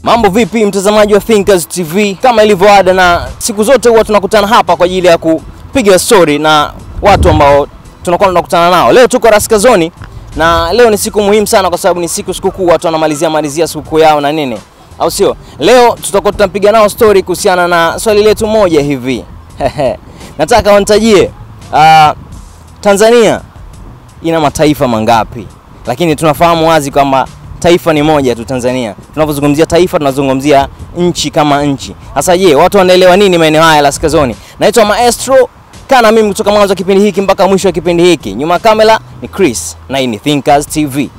Mambo vipi mtazamaji wa Thinkers TV? Kama ilivyo ada na siku zote huwa tunakutana hapa kwa ajili ya kupiga story na watu ambao tunakuwa tunakutana nao. Leo tuko Raskazoni na leo ni siku muhimu sana kwa sababu ni siku sikukuu, watu wanamalizia malizia sikukuu yao na nini, au sio? Leo tutakuwa tunapiga nao story kuhusiana na swali letu moja hivi. Nataka wanitajie uh, Tanzania ina mataifa mangapi? Lakini tunafahamu wazi kwamba taifa ni moja tu Tanzania. Tunapozungumzia taifa tunazungumzia nchi kama nchi. Sasa je, watu wanaelewa nini maeneo haya Raskazoni? Naitwa Maestro, kaa na mimi kutoka mwanzo wa kipindi hiki mpaka mwisho wa kipindi hiki. Nyuma ya kamera ni Chris na hii ni Thinkers TV.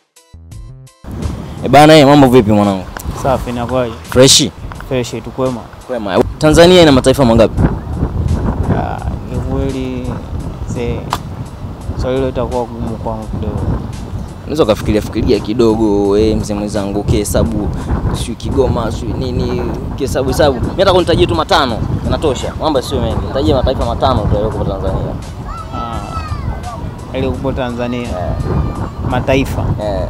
E bana, eh, mambo vipi mwanangu? Safi, inakuwaje? Freshi? Fresh tu kwema. Kwema. Tanzania ina mataifa mangapi? Ah, Ni kweli se swali hilo itakuwa gumu kwangu kidogo. Unaweza ukafikiria fikiria kidogo eh, mzee mwenzangu, ukihesabu sio Kigoma sio nini, ukihesabu hesabu. Mimi nataka unitajie tu matano, inatosha. Mambo sio mengi. Nitajie mataifa matano tu yaliyoko Tanzania. Ah, ili kupo Tanzania mataifa Eh,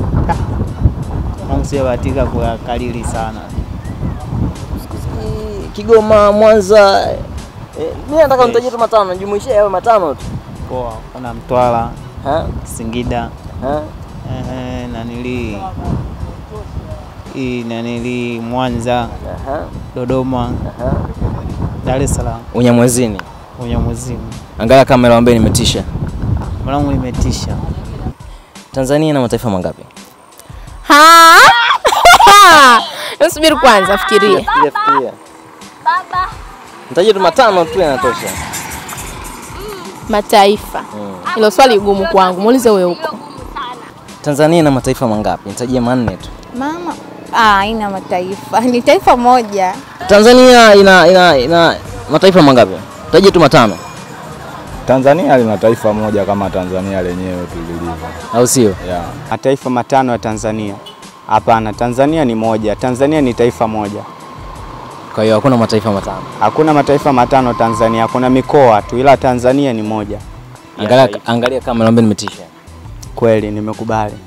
Mungu sijabahatika kuyakalili sana. Kigoma, Mwanza. Eh, mimi nataka unitajie tu matano, jumuishie yawe matano tu. Poa, kuna Mtwara, Ha? Singida, Ha? ehe, nanili hii nanili Mwanza, Aha. Dodoma, Aha. Dar es Salaam, Unyamwezini. Unyamwezini. Angalia kamera ambaye nimetisha. Mwanangu imetisha. Tanzania ina mataifa mangapi? Ha? Subiri kwanza, fikiria. Fikiria fikiria. Baba. Nitajie tu matano tu yanatosha. Mataifa. Hilo swali gumu kwangu, muulize wewe huko. Tanzania ina mataifa mangapi? Nitajie manne tu. Mama ah, ina mataifa ni taifa moja. Tanzania ina ina ina mataifa mangapi? Tajie tu matano, Tanzania lina taifa moja kama Tanzania lenyewe tu lilivyo. au sio? Yeah. Mataifa matano ya Tanzania? Hapana, Tanzania ni moja. Tanzania ni taifa moja. Kwa hiyo hakuna mataifa matano. Hakuna mataifa matano Tanzania, kuna mikoa tu, ila Tanzania ni moja. Ya Angalia taifa. angalia kamera ambaye nimetisha. Kweli nimekubali.